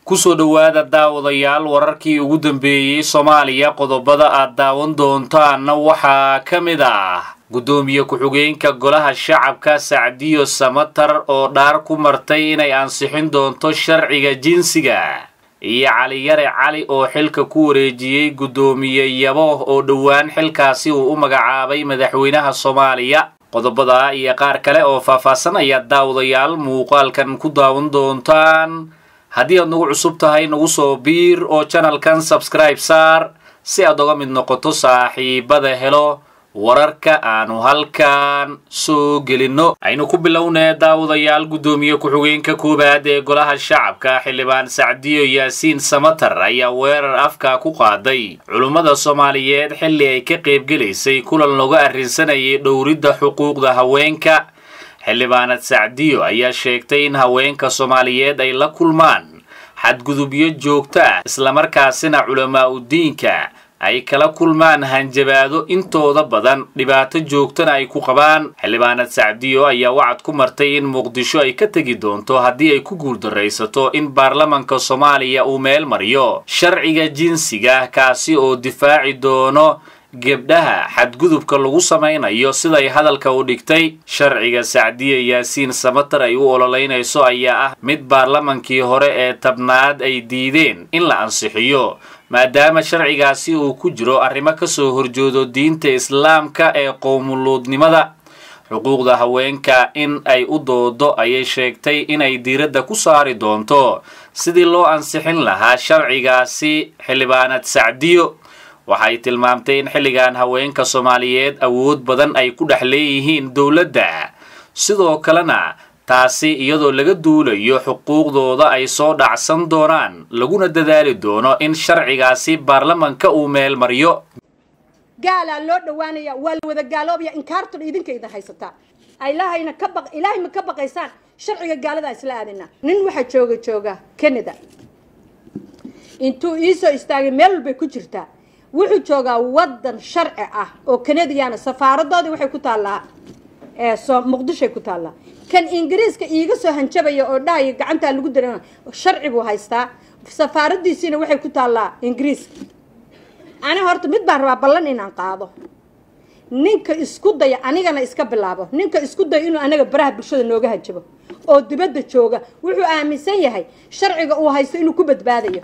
kusoo dhowaada daawadayaal wararkii ugu dambeeyey soomaaliya qodobada aad daawan doontaanna waxaa ka mid ah guddoomiye ku-xigeenka golaha shacabka sacdiyo samatar oo dhaar ku martay inay ansixin doonto sharciga jinsiga iyo caliyare cali oo xilka ku wareejiyey guddoomiye yabo oo dhowaan xilkaasi uu u magacaabay madaxweynaha soomaaliya qodobada iyo qaar kale oo faahfaahsan ayaad daawadayaal muuqaalkan ku daawan doontaan haddii aad nagu cusub tahay nagu soo biir oo janalkan sabskribe saar si aad oga mid noqoto saaxiibada helo wararka aanu halkan soo gelinno aynu ku bilownee daawadayaal guddoomiye ku-xigeenka koowaad ee golaha shacabka xildhibaan sacdiyo yaasiin samatar ayaa weerar afka ku qaaday culummada soomaaliyeed xilli ay ka qaybgelaysay kulan looga arrinsanayay dhowridda xuquuqda haweenka xildhibaanad sacdiyo ayaa sheegtay in haweenka soomaaliyeed ay la kulmaan xadgudubyo joogto ah islamarkaasina culamaa udiinka ay kala kulmaan hanjabaado intooda badan dhibaato joogtana ay ku qabaan xildhibaanad sacdiyo ayaa wacad ku martay in muqdisho ay ka tegi doonto haddii ay ku guuldaraysato in baarlamanka soomaaliya uu meel mariyo sharciga jinsiga kaasi oo difaaci doono gebdhaha xadgudubka lagu samaynayo siday hadalka u dhigtay sharciga sacdiya yaasiin samatar ay u ololeynayso ayaa ah mid baarlamankii hore ee tabnaad ay diideen in la ansixiyo maadaama sharcigaasi uu ku jiro arrimo kasoo horjoodo diinta islaamka ee qowmuluudnimada xuquuqda haweenka in ay u doodo ayay sheegtay inay diiradda ku saari doonto sidii loo ansixin lahaa sharcigaasi xildhibaanad sacdiyo waxay tilmaamtay in xilligan haweenka soomaaliyeed awood badan ay ku dhex leeyihiin dowladda sidoo kalena taasi iyadoo laga duulayo xuquuqdooda ay soo dhacsan doonaan laguna dadaali doono in sharcigaasi baarlamanka uu meel mariyo gaalaa loo dhawaanaya waa la wada gaaloobaya inkaartuna idinka idin haysataa ilahayna ka baq ilaahay ma ka baqaysaan sharciga gaaladaa isla aadina nin waxaa jooga jooga canada intuu iisoo istaagay meel walbay ku jirtaa wuxuu joogaa wadan sharci ah oo canadiana safaaradoodii waxay ku taallaa muqdishoay ku taallaa kan ingiriiska iiga soo hanjabaya oo dhahaya gacantaa lagu dara sharci buu haystaa safaaradiisiina waxay ku taallaa ingiriiska ani horta mid baan rabaa ballan inaan qaado ninka isku daya anigana iska bilaabo ninka isku daya inuu anaga baraha bulshada nooga hanjabo oo dibadda jooga wuxuu aaminsan yahay sharciga uu haysto inuu ku badbaadayo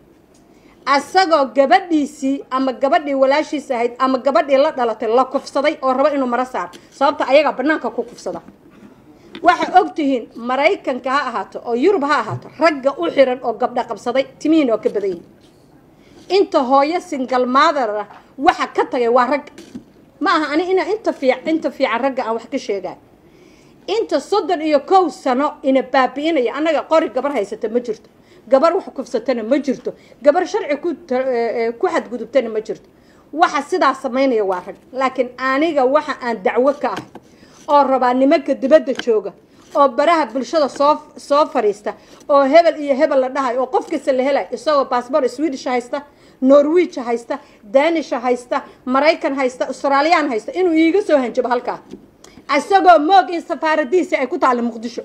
asagoo gabadhiisii ama gabadhii walaashiis ahayd ama gabadhii la dhalatay la kufsaday oo rabo inuu maro saar sababta ayagaa banaanka ku kufsada waxaa og tihiin maraykanka ha ahaato oo yurub ha ahaato ragga u xiran oo gabdha qabsaday timihiin oo ka badan yihin inta hooyo singal maadar ah waxa ka tagay waa ragga ma aha ani ina inta fiic inta fiican ragga aan wax ka sheegaay inta soddon iyo kow sano ina baabi'inaya annaga qori gabar haysata ma jirto gabar wax kufsatana ma jirto gabar sharci ku xadgudubtana ma jirto waxa sidaa samaynaya waa rag laakiin aniga waxa aan dacwo ka ahay oo rabaa nimanka dibadda jooga oo baraha bulshada soo soo fadhiista oo hebel iyo hebel la dhahay oo qof kasta la helay isagoo baasboor swedish haysta norwich haysta danish haysta maraykan haysta australiyaan haysta inuu iiga soo hanjabo halkaa isagoo moog in safaaradiisi ay ku taalla muqdisho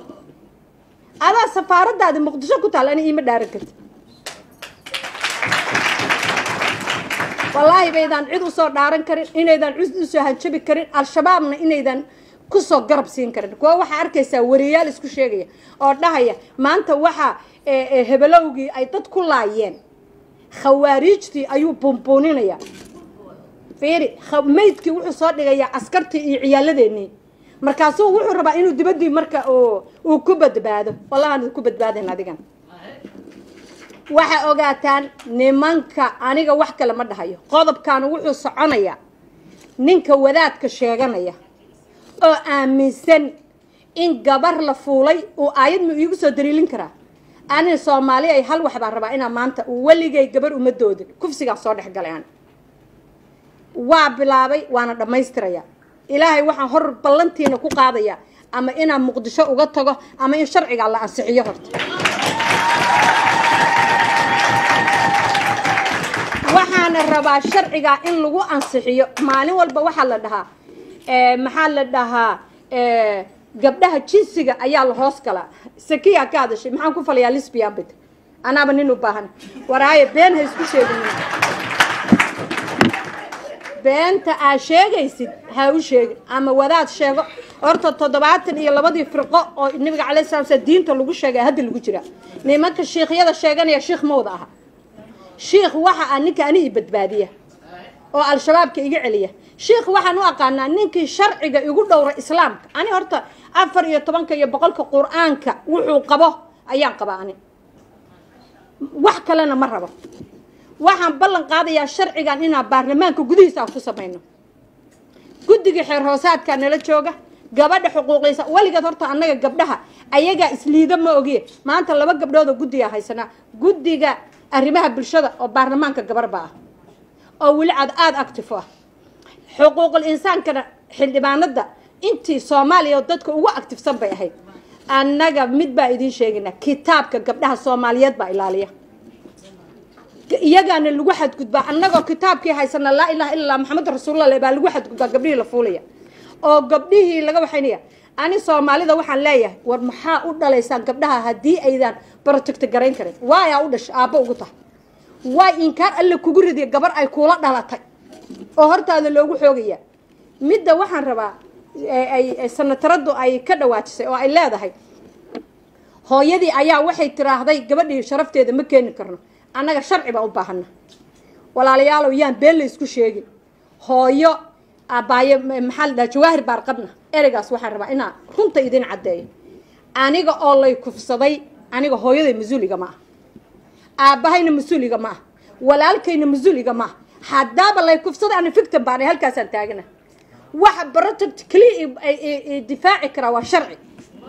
adaa safaaradaadi muqdisho ku taalla ani iima dhaaran karti wallaahi baydaan cid usoo dhaaran karin inaydan cid usoo hanjabi karin al-shabaabna inaydan kusoo garab siin karin kuwa waxaa arkaysaa wariyaal isku sheegaya oo dhahaya maanta waxaa hebelowgii ay dad ku laayeen khawaariijtii ayuu buunbuuninaya fiiri maydkii wuxuu soo dhigayaa askartii iyo ciyaaladeenii markaasuu wuxuu rabaa inuu dibaddii marka uu ku badbaado wallahaan ku badbaadayn adigan waxaa ogaataan nimanka aniga wax kale ma dhahayo qodobkan wuxuu soconayaa ninka wadaadka sheeganaya oo aaminsan in gabar la fuulay uu aayad ma iigu soo daliilin karaa ani soomaali ay hal wax baan rabaa inaa maanta weligay gabar uma doodin kufsigaan soo dhex galay ani waa bilaabay waana dhammaystiraya ilaahay waxaan hor ballantiina ku qaadaya ama inaan muqdisho uga tago ama in sharcigaa la ansixiyo horta waxaana rabaa sharcigaa in lagu ansixiyo maalin walba waxaa la dhahaa maxaa la dhahaa gabdhaha jinsiga ayaa la hoos galaa sakiyaa ka hadashay maxaan ku falayaa lisbian bit anaaba nin u baahan waraaye been ha isku sheegin beenta aa sheegaysid ha u sheegin ama wadaad sheego horta toddobaatan iyo labadii firqo oo nabiga calay sala slam diinta lagu sheegay hadda lagu jira nimanka shiikhyada sheeganaya shiikh mawda aha shiikh waxa ah ninka ani i badbaadiya oo al-shabaabka iga celiya shiikh waxaan u aqaanaa ninkii sharciga igu dhowra islaamka ani horta afar iyo tobanka iyo boqolka qur-aanka wuxuu qabo ayaan qabaa ani wax kalena ma rabo waxaan ballan qaadayaa sharcigan inaan baarlamaanka gudihiisa aan ku samayno guddiga xeer hoosaadkaa nala jooga gabadha xuquuqiysa weligeed horta annaga gabdhaha ayagaa isliida ma ogiye maanta laba gabdhood oo guddiga haysanaa guddiga arrimaha bulshada oo baarlamaanka gabarba ah oo weli cad aada active ah xuquuqul insaankana xildhibaanada intii soomaaliya dadka ugu actifsan bay ahayd annaga mid baa idiin sheegaynaa kitaabka gabdhaha soomaaliyeed baa ilaaliya iyagaana lagu xadgudbaa annagoo kitaabkii haysana laa ilaha illa allah maxamed rasuulullah baa lagu xadgudbaa gabdhihii la fuulaya oo gabdhihii laga waxaynaya ani soomaalida waxaan leeyahay war maxaa u dhalaysaan gabdhaha haddii aydan protecto garayn karin waayaa u dhashay aabbo ugu tahay waay inkaar alle kugu ridiya gabar ay kuula dhalatay oo hortaada loogu xoogaya midda waxaan rabaa ay sanataradu ay ka dhawaajisay oo ay leedahay hooyadii ayaa waxay tiraahday gabadhii sharafteeda ma keeni karno annaga sharci baa u baahana walaalayaalow yaan been la isku sheegin hooyo abaayo maxaa la dhaha jawaahir baar qabna ereygaas waxaan rabaa inaa runta idin caddeeyo aniga oo lay kufsaday aniga hooyaday mas-uuliga ma ah aabbahayna mas-uuliga ma ah walaalkayna mas-uuliga ma ah haddaaba lay kufsaday ana fictim baan halkaasaan taagana waxa protect keliya difaaci karaa waa sharci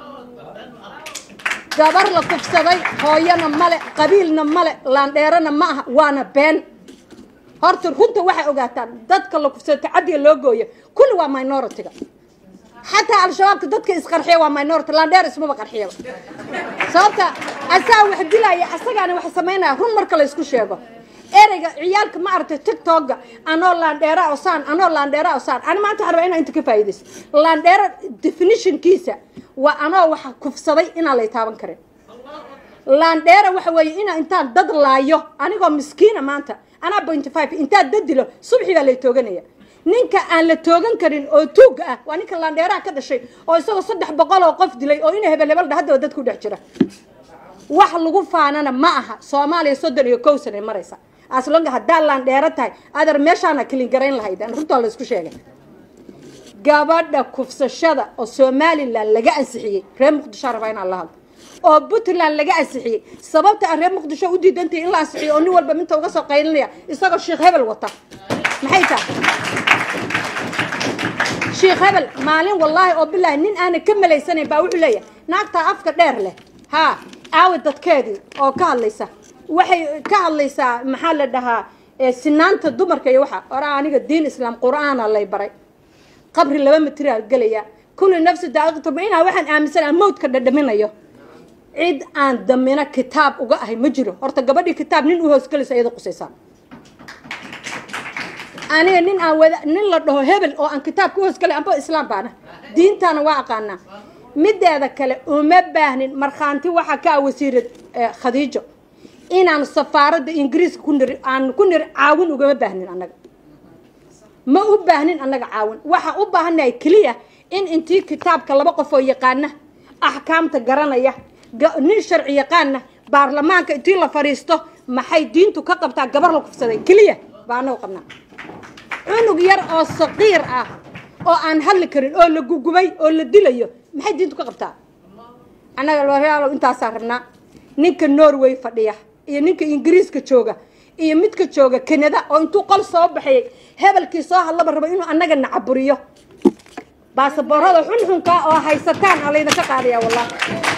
gabar la kufsaday hooyana male qabiilna male laandheerana ma aha waana been horta runta waxay ogaataan dadka la kufsado tacadiga loo gooyo kulli waa minority-ga xataa al-shabaabka dadka isqarxiya waa minority laandheer ismaba qarxiyaba sababta asaa wax dilaya asagaana wax samaynaya run marka la isku sheego ereyga ciyaalka ma aragtay tictokga anoo laandheera osaan anoo laandheera osaan ani maanta waxaan rabaa inaan inta ka faa'iidayso laandheera definitionkiisa waa anoo waxa kufsaday inaan lay taaban karin laandheera waxa weeye inaa intaan dad laayo anigoo miskiina maanta anaa pointy five intaan dad dilo subxi baa lay tooganaya ninka aan la toogan karin oo tuugga ah waa ninka laandheeraha ka dhashay oo isagoo saddex boqol oo qof dilay oo ina hebel hebel haddaba dadku dhex jira wax lagu faanana ma aha soomaaliya soddon iyo kow sanay maraysa aslonga haddaa laandheero tahay adeer meeshaana kelin garayn lahayd runtaa la isku sheegay gabadha kufsashada oo somalilan laga ansixiyey reer muqdisho rabaa inaan la hadlo oo puntland laga ansixiyey sababta aan reer muqdisho u diidantahay in la ansixiyo oo nin walba minta uga soo qaylinaya isagoo sheekh hebel wata maxay tahay sheekh hebel maalin wallaahi oo bilaahi nin aana ka malaysanayn baa wuxuu leeyahay naagtaa afka dheer leh haa aawi dadkeedii oo ka hadlaysa waxay ka hadlaysaa maxaa la dhahaa sinaanta dumarka iyo waxa oraa aniga diin islaam qur-aana lay baray qabri laba matiraal gelaya kulli nafsi daaqiqtaba inaa waxaan aaminsanaa mawdka dhadhaminayo cid aan damina kitaab uga ahay ma jiro horta gabadhii kitaab nin u hoosgelaysa iyada qusaysaa aniga nin aan wada nin la dhaho hebel oo aan kitaabka u hoosgelay amba islaam baana diintaana waa aqaanaa mideeda kale uma baahnin markhaanti waxaa ka ah wasiirad khadiijo inaan safaaradda ingiriiska ku niri aan ku niri caawin ugama baahnin annaga ma u baahnin annaga caawin waxaa u baahannahay keliya in intii kitaabka laba qof oo yaqaana axkaamta garanaya nin sharci yaqaana baarlamaanka intii la fadhiisto maxay diintu ka qabtaa gabar la kufsaday keliya baa annaga qabnaa cunug yar oo saqiir ah oo aan hadli karin oo la gugubay oo la dilayo maxay diintu ka qabtaa annaga laraalo intaasaa rabnaa ninka norway fadhiya iyo ninka ingiriiska jooga iyo midka jooga canada oo intuu qol soo baxayay hebelkii soo hadlaba rabo inuu annaga nacaburiyo baasaboorada xunxunka oo haysataan aa laydinka qaadaya wallahi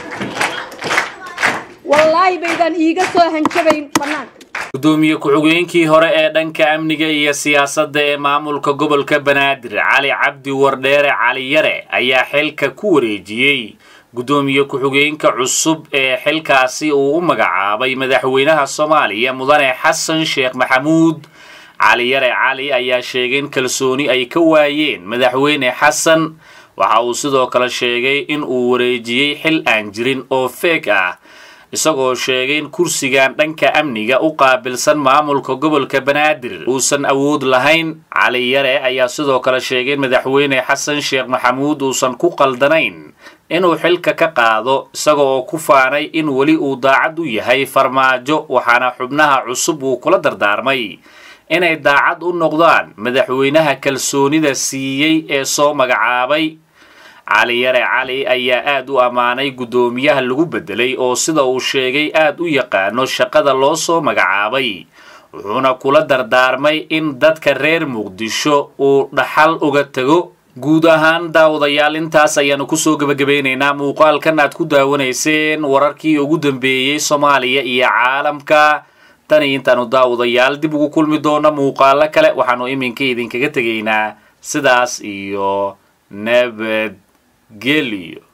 wallaahi baydaan iiga soo hanjabayn banaanka gudoomiye ku-xigeenkii hore ee dhanka amniga iyo siyaasadda ee maamulka gobolka banaadir cali cabdi wardheere cali yare ayaa xilka ku wareejiyey gudoomiye ku-xigeenka cusub ee xilkaasi uu u magacaabay madaxweynaha soomaaliya mudane xasan sheekh maxamuud cali yare cali ayaa sheegay in kalsooni ay ka waayeen madaxweyne xasan waxa uu sidoo kale sheegay in uu wareejiyey xil aan jirin oo feeg ah isagoo sheegay in kursigan dhanka amniga u qaabilsan maamulka gobolka banaadir uusan awood lahayn cali yare ayaa sidoo kale sheegay in madaxweyne xasan sheekh maxamuud uusan ku qaldanayn inuu xilka ka qaado isaga oo ku faanay in weli uu daacad u yahay farmaajo waxaana xubnaha cusub uu kula dardaarmay inay daacad u noqdaan madaxweynaha kalsoonida siiyey ee soo magacaabay cali yare cali ayaa aad u ammaanay guddoomiyaha lagu beddelay oo sida uu sheegay aad u yaqaano shaqada loo soo magacaabay wuxuuna kula dardaarmay in dadka reer muqdisho uu dhaxal uga tego guud ahaan daawadayaal intaas ayaanu kusoo gebagabeynaynaa muuqaalkan aad ku daawanayseen wararkii ugu dambeeyey soomaaliya iyo caalamka tan iyo intaanu daawadayaal dib ugu kulmi doona muuqaalo kale waxaanu iminka idinkaga tegaynaa sidaas iyo nabadgelyo